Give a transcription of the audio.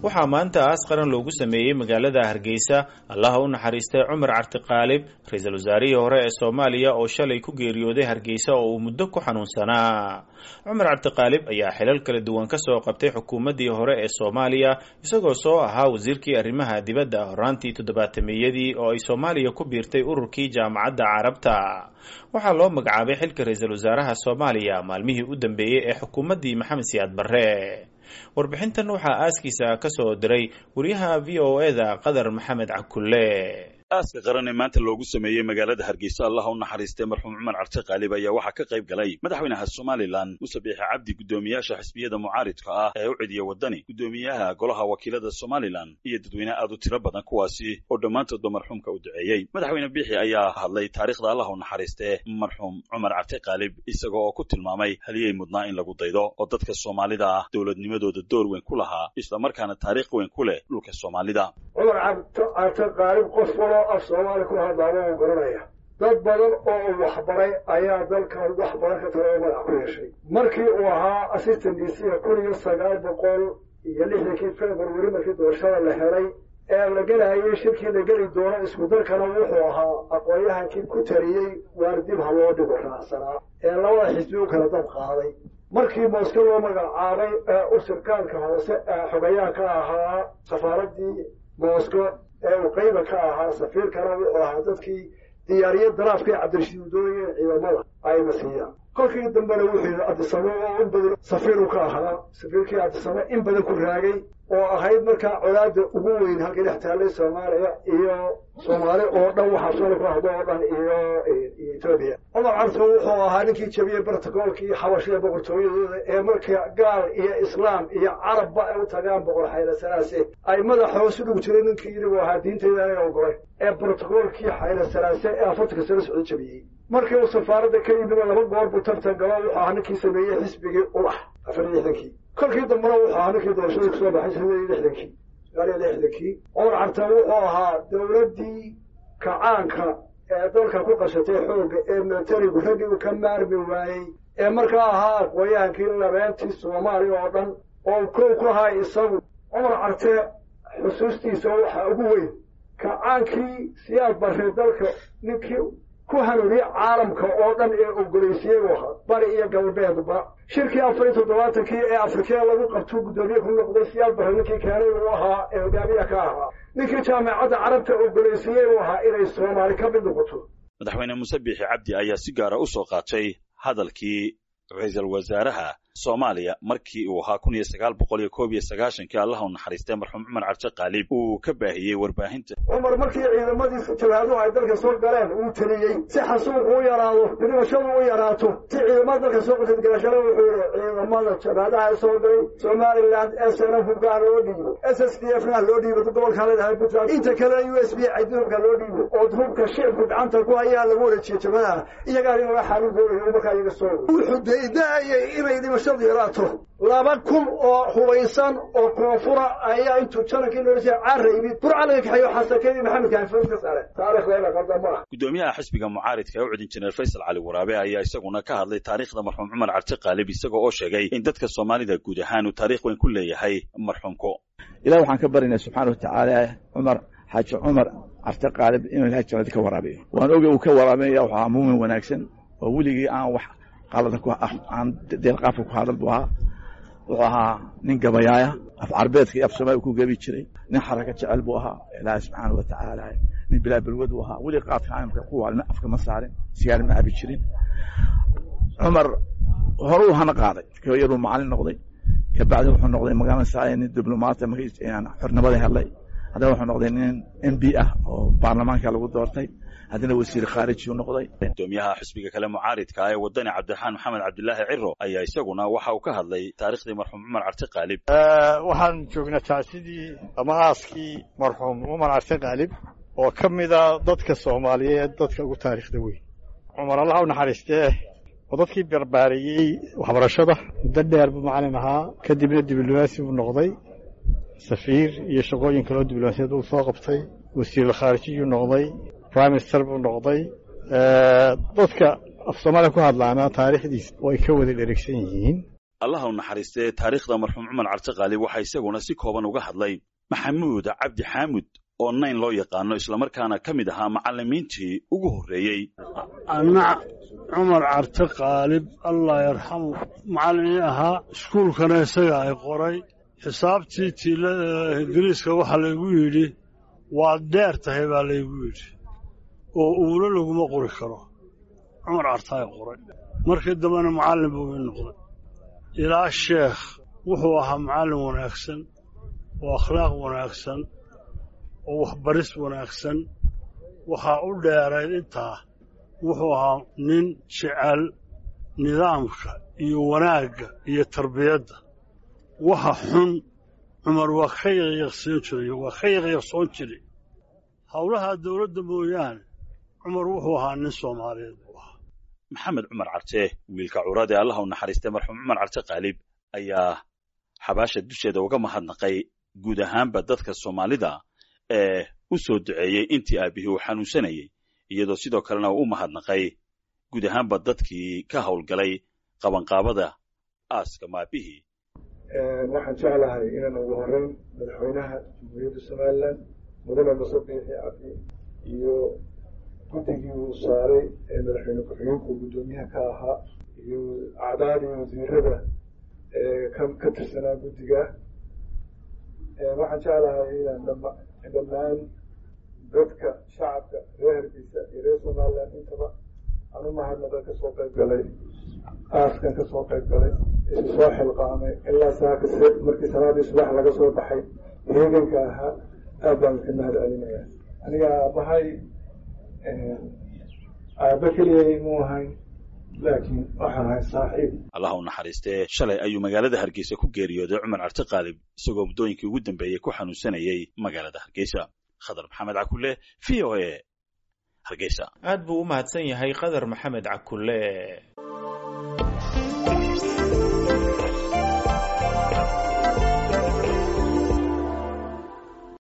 waxaa maanta aas qaran loogu sameeyey magaalada hargeysa allaha u naxariistay cumar cartiqaalib ra-iisul wasaarihii hore ee soomaaliya oo shalay ku geeriyooday hargeysa oo uu muddo ku xanuunsanaa cumar cabdiqaalib ayaa xilal kala duwan ka soo qabtay xukuumaddii hore ee soomaaliya isagoo soo ahaa wasiirkii arrimaha dibadda horaantii toddobaatameyadii oo ay soomaaliya ku biirtay ururkii jaamacadda carabta waxaa loo magacaabay xilka ra-iisul wasaaraha soomaaliya maalmihii u dambeeyey ee xukuumaddii maxamed siyaad barre warbixintan waxaa aaskiisa ka soo diray wariyaha v o eda qadar maxamed cakulle aaska qaran ee maanta loogu sameeyey magaalada hargeysa allah u naxariistay marxuum cumar carte qaalib ayaa waxaa ka qayb galay madaxweynaha somalilan muse biixi cabdi guddoomiyaasha xisbiyada mucaaridka ah ee u cidiya waddani guddoomiyaha golaha wakiilada somalilan iyo dadweyne aad u tiro badan kuwaasi oo dhammaantoodba marxuumka u duceeyey madaxweyne biixi ayaa hadlay taariikhda allah u naxariistee marxuum cumar carte qaalib isaga oo ku tilmaamay haliyey mudnaa in lagu daydo oo dadka soomaalida ah dowladnimadooda door weyn ku lahaa islamarkaana taariikh weyn ku leh dhulka soomaalida cumar carte qaalib qof waloo af soomaali ku hadlaaba uu garanaya dad badan oo uu waxbaray ayaa dalkan wax badan ka tala oo madax ku yeeshay markii uu ahaa assistant d c kun iyo sagaal boqol iyo lixdankii february markii doorashada la helay ee la gelayay shirkii la geli doono isku dalkana wuxuu ahaa aqoon-yahankii ku tariyey waar dib ha loo dhigo raacsanaa ee labada xisbi u kala dab qaaday markii mooske loo magacaabay ee u sirkaanka hoose ee xogayaha ka ahaa safaaraddii moosko ee uu qayba ka ahaa safiirkana wuxuu ahaa dadkii diyaariye daraafkii cabdirashiid udoonayeen ciidamada ayna siiyaan kolkii dambena wuxuu yidhi cabdisame oo in badan safiiru ka ahaa safiirkii cabdisame in badan ku raagay oo ahayd markaa colaada ugu weyn halkii dhex taallay soomaaliya iyo soomaali oo dhan waxaa soola ku hadlo oo dhan iyo etoobiya cumar carso wuxuu ahaa ninkii jabiyey bartakoolkii xabashida boqortooyadooda ee marka gaal iyo islaam iyo carabba ay u tagaan boqor xaylasalaase ay madaxa hoos u dhug jiray ninkii yidhi uu ahaa diintayda anaga ogolay ee brotokoolkii xaylasalaase ee afartanka sano socdo jabiyey markii uu safaaradda ka yimid laba goor buu tartan galo wuxuu ahaa ninkii sameeyey xisbigii ulax afar iyo lixdankii kolkii dambena wuxuu ahaa ninkii doorashadii kusoo baxay sagaal iyo lixdankii sagaal iyo lixdankii cumar carte wuxuu ahaa dowladdii kacaanka ee dalka ku qashatay xoogga ee militarigu raggii uu ka maarmi waayey ee markaa ahaa aqoon-yahankii labeentii soomaaliya oo dhan oo kow ku ahaa isagu cumar carte xusuustiisa waxaa ugu weyn kacaankii siyaad barre dalka ninkii ku hanuuniyey caalamka oo dhan ee ogolaysiiyey buu ahaa bari iyo galbeedba shirkii afar iyo toddobaatankii ee afrikee lagu qabtuu guddoomiye ku noqday siyaad barre ninkii keenay uu ahaa ee hogaamiya ka ahaa ninkii jaamacadda carabta ogolaysiiyey buu ahaa inay soomaali ka mid noqoto madaxweyne muuse biixi cabdi ayaa si gaara u soo qaatay hadalkii ra-iisul wasaaraha soomaaliya markii uu ahaa kun iyo sagaal boqol iyo koob iyo sagaashankii allah u naxariistay marxuum cumar carte qaalib uu ka baahiyey warbaahinta cumar markii ciidamadiisa jabhaaduhu ay dalka soo galeen uu teliyey si xasuuqu u yaraado dhimashadu u yaraato si ciidamada dalka soo qasadgalashada wuxuu yihi ciidamada jabhaadaha soo galay somaliland s n f hubkaa loo dhiibo s s d f na loo dhiibo gobolkaa leedahay puntland inta kalena u s b cadihubka loo dhiibo oo hubka shicibku gacanta ku hayaa lagu wareejiye jabhadaha iyagaa in laga xaalin doonayo markaa iyaga soo wuxuu daydaayay inay dhimashadu yaraato laba kun oo hubaysan oo koonfura ayaa intuu janankii noolisa caara yimid burca laga kaxeeyo xasakadii maxamedka hafood ka saare taarikhdeena qaldan ma ah guddoomiyaha xisbiga mucaaridka ee u cidin jineer faysal cali waraabe ayaa isaguna ka hadlay taariikhda marxuum cumar carte qaalib isaga oo sheegay in dadka soomaalida guud ahaan uu taariikh weyn ku leeyahay marxuumku ilahi waxaan ka barinay subxaana watacaala cumar xaaji cumar carte qaalib inuu ilahay jannada ka waraabiyo waan oge uu ka waraabinaya wuxuu ahaa muumin wanaagsan oo weligii aan wax aan deelqaafka ku hadal buu ahaa wuxuu ahaa nin gabayaaya af carbeedka iyo af soomaaliya ku gebi jiray nin xaraka jecel buu ahaa ilaahi subxaana wa tacaala nin bilaa balwad uu ahaa weli qaadka caalamka ku waalina afka ma saarin sigaar ma abi jirin cumar horuu hana qaaday yaruu macalin noqday kabacdi wuxuu noqday magaalada saaya nin diblomaata xornimada helay haddana wuxuu noqday nin m b ah oo baarlamaanka lagu doortay haddana wasiir khaariji u noqday gudoomiyaha xisbiga kale mucaaridka ee wadani cabdiraxmaan maxamed cabdilaahi ciro ayaa isaguna waxa uu ka hadlay taarikhdii marxuum cumar carte qaalib waxaan joognaa tacsidii ama aaskii marxuum cumar carte qaalib oo ka mida dadka soomaaliyeed dadka ugu taariikhda weyn cumar allah u naxariistee oo dadkii barbaariyey waxbarashada muddo dheer buu macalin ahaa kadibna diblomaasi buu noqday safiir iyo shaqooyin kaloo diblomaasiyad uu soo qabtay wasiirul khaarijiyuu noqday prime minister buu noqday dadka af soomaaliya ku hadlaana taariikhdiisa way ka wada dheregsan yihiin allaha u naxariistee taariikhda marxuum cumar carte qaalib waxaa isaguna si kooban uga hadlay maxamuud cabdi xaamud oo nayn loo yaqaano islamarkaana ka mid ahaa macallimiintii ugu horreeyey anna cumar carte qaalib allah yarxamu macallinii ahaa iskuulkana isaga ay qoray xisaabtii tiila ingiriiska waxaa laygu yidhi waad dheer tahay baa laygu yidhi oo uuna laguma qori karo cumar cartaay qoray markii dambena macallin buu ii noqday ilaa sheekh wuxuu ahaa macallin wanaagsan oo akhlaaq wanaagsan oo waxbaris wanaagsan waxaa u dheerayd intaa wuxuu ahaa nin jecel nidaamka iyo wanaagga iyo tarbiyadda waxa xun cumar waa ka yaqyaqsiin jiray waa ka yaqyaqsoon jiray howlaha dawladda mooyaane cumar wuxuu ahaa nin soomaaliyeed buu ahaa maxamed cumar carte wiilka curad ee allaha u naxariistay marxuum cumar carte qaalib ayaa xabaasha dusheeda uga mahadnaqay guud ahaanba dadka soomaalida ee u soo duceeyey intii aabihii uu xanuunsanayey iyadoo sidoo kalena uu u mahadnaqay guud ahaanba dadkii ka howlgalay qabanqaabada aaska maabihii waxaan jeclahay inaan ugu horeyn madaxweynaha jamhuuriyadda somalilan mudane muse biixi cabdi iyo guddigii uu saaray ee madaxweyne ku-xigeenku guddoomiyaha ka ahaa iyo acdaadii wasiirada ka tirsanaa guddiga waxaan jeclahay inaan dhammaan dadka shacabka reer hargeysa iyo reer somalilan intaba aan u mahadnaqa kasoo qayb galay aaskan kasoo qayb galay isu soo xilqaamay ilaa saaka markii salaadii subax laga soo baxay heeganka ahaa aad baan ka mahad celinaya aniga aabbahay aabba keliyay mu ahayn laakiin waxaan ahay saaxiib allaha u naxariistee shalay ayuu magaalada hargeysa ku geeriyooday cumar carte qaalib isagoo muddooyinkii ugu dambeeyey ku xanuunsanayey magaalada hargeysa khadar maxamed cakulle v o a hargeysa aad buu u mahadsan yahay qadar maxamed cakulle